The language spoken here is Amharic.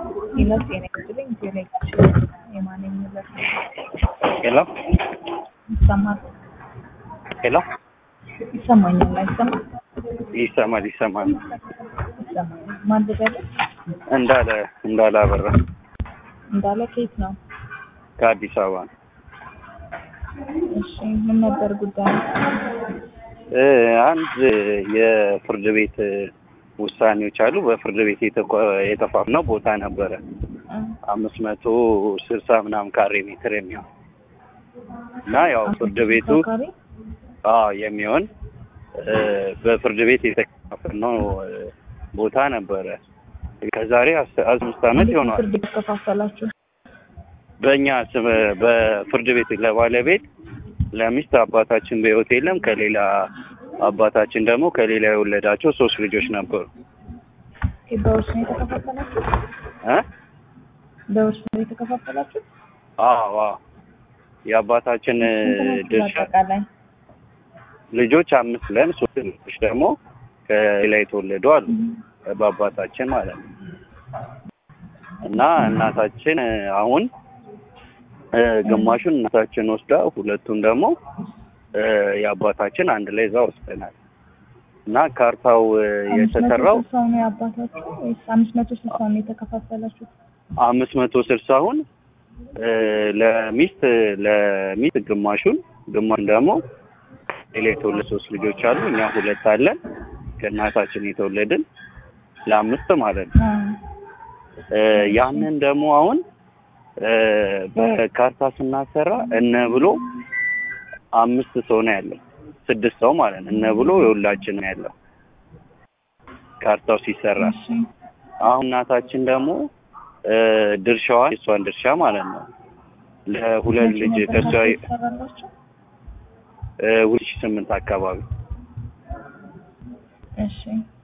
ሌላ ጤና ይስጥልኝ ቴሌክስ የማነኝ ንብረት ሄሎ ይሰማል ሄሎ ይሰማኛል አይሰማም ይሰማል ይሰማል ይሰማኛል ማን ልበልህ እንዳለ እንዳለ አበራ እንዳለ ከየት ነው ከአዲስ አበባ ነው። እሺ ምን ነበር ጉዳዩ እ አንድ የፍርድ ቤት ውሳኔዎች አሉ። በፍርድ ቤት የተቋ- የተፋፍነው ቦታ ነበረ እ አምስት መቶ ስልሳ ምናምን ካሬ ሜትር የሚሆን እና ያው ፍርድ ቤቱ ተሽከርካሪ አዎ የሚሆን እ በፍርድ ቤት የተከፋፈልነው እ ቦታ ነበረ ከዛሬ አስ- አምስት ዓመት ይሆናል። ፍርድ ቤት ከፋፈላችሁ በእኛ ስም በፍርድ ቤት ለባለቤት ለሚስት አባታችን በሕይወት የለም። ከሌላ አባታችን ደግሞ ከሌላ የወለዳቸው ሶስት ልጆች ነበሩ ኦኬ፣ በውርስ ነው የተከፋፈላችሁ እ በውርስ ነው የተከፋፈላችሁ አዎ አዎ የአባታችን እ ስንት ናችሁ ድርሻ በአጠቃላይ ልጆች አምስት ለን ሶስት ልጆች ደግሞ ከሌላ የተወለዱ አሉ በአባታችን ማለት ነው እና እናታችን እ አሁን እ ግማሹን እናታችን ወስዳ ሁለቱን ደግሞ እ የአባታችን አንድ ላይ እዛ ወስደናል እና ካርታው እ የተሰራው አምስት መቶ ስልሳው ነው የአባታችሁ ወይስ አምስት መቶ ስልሳው ነው የተከፋፈላችሁት? አምስት መቶ ስልሳውን እ ለሚስት ለሚስት ግማሹን ግማሹን ደግሞ ሌላ የተወለዱ ሶስት ልጆች አሉ። እኛ ሁለት አለን ከእናታችን የተወለድን ለአምስት ማለት ነው። አዎ። እ ያንን ደግሞ አሁን እ በካርታ ስናሰራ እነ ብሎ አምስት ሰው ነው ያለው፣ ስድስት ሰው ማለት ነው። እነ ብሎ የሁላችን ነው ያለው ካርታው ሲሰራ። እሺ አሁን እናታችን ደግሞ እ ድርሻዋን የእሷን ድርሻ ማለት ነው ለሁለት መቼ ልጅ ነበር ከእሷ ካርታ የተሰራላችሁ? እ ሁለት ሺህ ስምንት አካባቢ እሺ